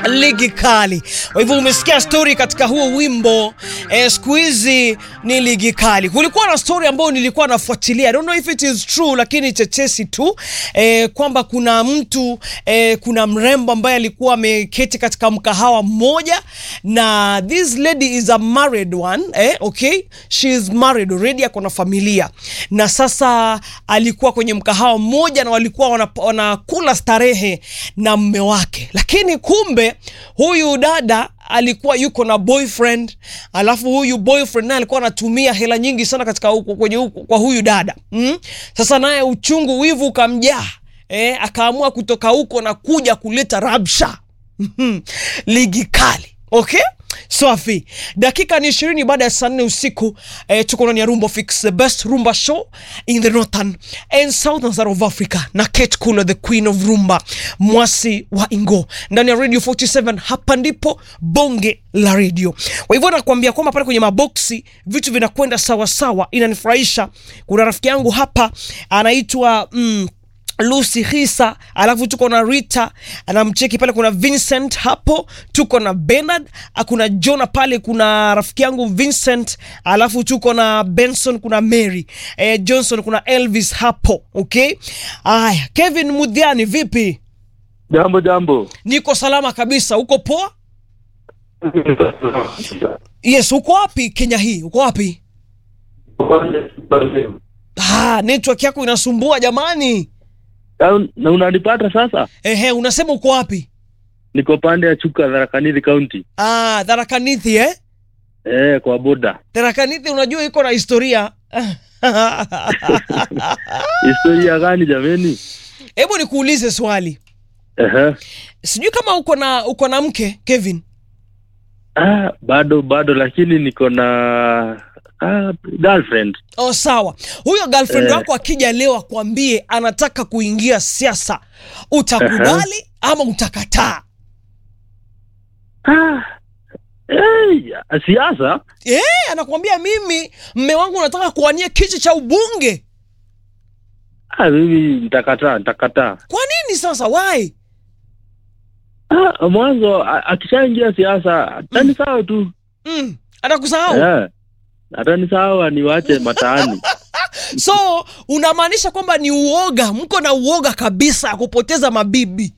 ligi kali. Kwa hivyo umesikia story katika huo wimbo eh, siku hizi ni ligi kali. Kulikuwa na story ambayo nilikuwa nafuatilia, I don't know if it is true, lakini tetesi tu eh, kwamba kuna mtu eh, kuna mrembo ambaye alikuwa ameketi katika mkahawa mmoja na this lady is a married one eh, okay, she is married already, ako na familia na sasa alikuwa kwenye mkahawa mmoja na walikuwa wana- wanakula starehe na mme wake, lakini kumbe huyu dada alikuwa yuko na boyfriend, alafu huyu boyfriend naye alikuwa anatumia hela nyingi sana katika huko kwenye huko kwa huyu dada mm? Sasa naye uchungu, wivu ukamjaa eh, akaamua kutoka huko na kuja kuleta rabsha Mhm. ligi kali okay Swafi, dakika ni ishirini baada ya saa nne usiku eh, tuko ndani ya Rumba Fix, the best rumba show in the northern and southern side of Africa, na Kate Kulo, the queen of rumba, mwasi wa Ingo, ndani ya Radio 47. Hapa ndipo bonge la radio. Kwa hivyo nakwambia kwamba pale kwenye maboksi vitu vinakwenda sawa sawa, inanifurahisha. Kuna rafiki yangu hapa anaitwa mm, Lucy Hisa, alafu tuko na Rita anamcheki pale, kuna Vincent hapo, tuko na Bernard, ah, kuna Jona pale, kuna rafiki yangu Vincent, alafu tuko na Benson, kuna Mary eh, Johnson, kuna Elvis hapo. Okay, aya, Kevin Mudhiani, vipi? Jambo jambo. Niko salama kabisa, uko poa? Yes, uko wapi Kenya hii? Uko wapi? Ah, network yako inasumbua jamani. Na- Na unanipata sasa? Ehe, unasema uko wapi? Niko pande ya Chuka, Tharaka Nithi County. Ah, Tharaka Nithi eh? Eh, kwa boda. Tharaka Nithi unajua iko na historia. Historia gani jameni? Hebu nikuulize swali. Ehe. Sijui kama uko na uko na mke Kevin. Ah, bado bado lakini niko na ah, girlfriend. Oh, sawa. Huyo girlfriend Eh. wako akija leo akwambie anataka kuingia siasa, utakubali ama utakataa? Ah. Eh, siasa? Eh, anakwambia mimi mme wangu nataka kuwania kiti cha ubunge. Ah, mimi nitakataa, nitakataa. Kwa nini sasa? Why? Ah, mwanzo a- akishaingia siasa atani sawa tu. Mm, atakusahau. Eh. Atani sawa niwache mataani. So unamaanisha kwamba ni uoga, mko na uoga kabisa ya kupoteza mabibi.